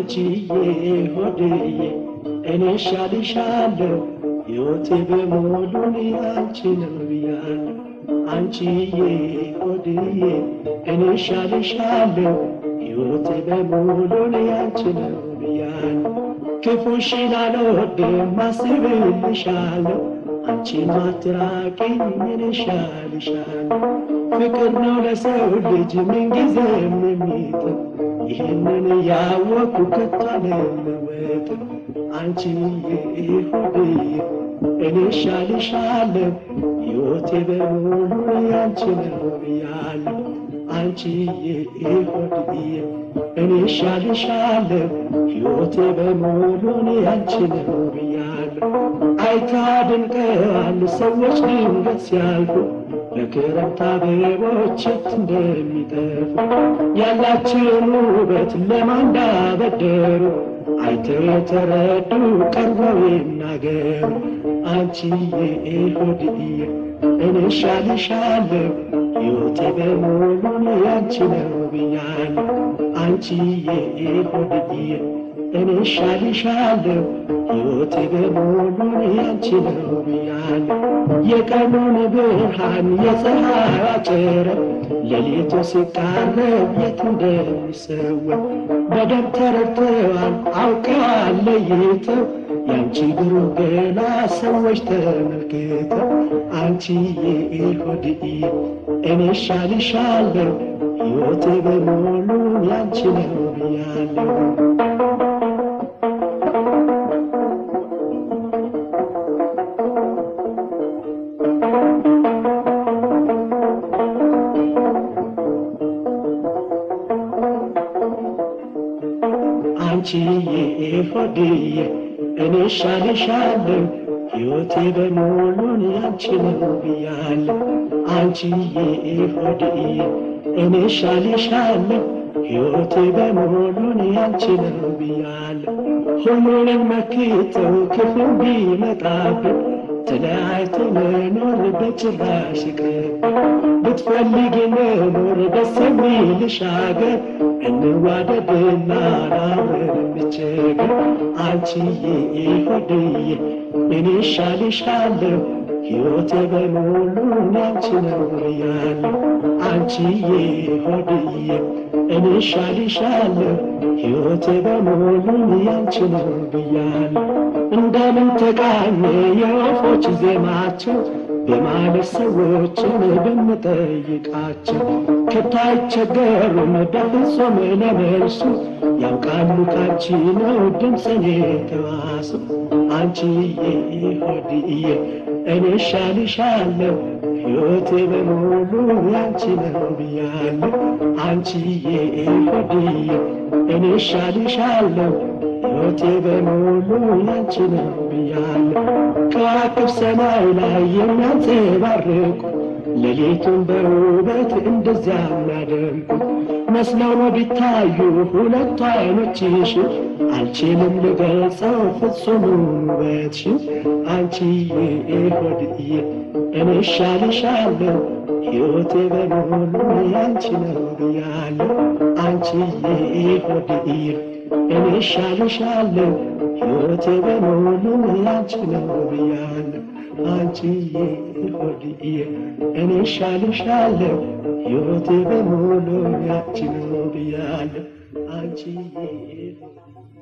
አንቺዬ ሆድዬ እኔ ሻልሻለሁ ሕይወቴ በሙሉ አንቺ ነው ብያለሁ። አንቺዬ ሆድዬ እኔ ሻልሻለሁ ሕይወቴ በሙሉ አንቺ ነው ብያለሁ። ክፉሽን አልወድም አስብልሻለሁ አንቺን አትራቂኝ እኔ ሻልሻለሁ። ፍቅር ነው ለሰው ልጅ ምንጊዜም የሚጥም ይህንን ያወኩ ከቶ አልለወጥም። አንቺዬ ሆድዬ እኔ ሻልሻለሁ ሕይወቴ በሙሉ ያንቺ ነው ብያለሁ። አንቺዬ ሆድዬ እኔ ሻልሻለሁ ሕይወቴ በሙሉ ያንቺ ነው ብያለሁ። አይታ ድንቀዋል ሰዎች ድንገት ሲያልፉ በክረምት አበቦች የት እንደሚጠፉ ያላቸውን ውበት ለማን እንዳበደሩ አይተው የተረዱ ቀርበው ይናገሩ። አንቺዬ ሆድዬ እኔ ሻልሻለሁ ሕይወቴ በሙሉ ያንቺ ነው ብያለሁ። አንቺዬ ሆድዬ እኔ ሻልሻለሁ ሕይወቴ በሙሉ ያንቺ ነው ብያለሁ። የቀኑን ብርሃን የፀሐይ ጨረር ሌሊቱ ሲቃረብ የት እንደሚሰወር በደንብ ተረድተዋል አውቀዋል ለይተው ያንቺ ግሩም ገላ ሰዎች ተመልክተው አንቺዬ ሆድዬ እኔ ሻልሻለሁ ሕይወቴ በሙሉ ያንቺ ነው ብያለሁ። አንቺዬ ሆድዬ እኔ ሻልሻለሁ ሕይወቴ በሙሉን ያንቺ ነው ብያለሁ። አንቺዬ ሆድዬ እኔ ሻልሻለሁ ሕይወቴ በሙሉን ያንቺ ነው ብያለሁ። ሁሉንም መክተው ክፉ ቢመጣብን ተለያይቶ መኖር በጭራሽ ይቅርብን። ብትፈልጊ መኖር ደስ የሚልሽ አገር እንዋደድና አብረን እንቸገር። አንቺዬ ሆድዬ እኔ ሻልሻለሁ ሕይወቴ በሙሉ ያንቺ ነው ብያለሁ። አንቺዬ ሆድዬ እኔ ሻልሻለሁ ሕይወቴ በሙሉ ያንቺ ነው ብያለሁ። እንደምን ተቃኘ የወፎች ዜማቸው በማለት ሰዎችን ብንጠይቃቸው ከቶ አይቸገሩም በፍጹም ለመልሱ ያውቃሉ ካንቺ ነው ድምፅን የተዋሱ። አንቺዬ ሆድዬ እኔ ሻልሻለሁ ሕይወቴ በሙሉ ያንቺ ነው ብያለሁ። አንቺዬ ሆድዬ እኔ ሻልሻለሁ ሕይወቴ በሙሉ ያንቺ ነው ብያለሁ። ከዋክብ ሰማይ ላይ የሚያንጸባርቁ ሌሊቱን በውበት እንደዚያ የሚያደምቁ መስለው ነው ቢታዩ ሁለቱ አይኖችሽ አልችልም ልገልጸው ፍጹሙን ውበትሽን አንቺዬ ሆድዬ እኔ ሻልሻለሁ ሕይወቴ በሙሉ ያንቺ ነው ብያለሁ። አንቺዬ ሆድዬ እኔ ሻልሻለሁ ሕይወቴ በሙሉ ያንቺ ነው ብያለሁ። አንቺዬ ሆድዬ እኔ ሻልሻለሁ ሕይወቴ በሙሉ ያንቺ ነው ብያለሁ። አንቺዬ ሆድዬ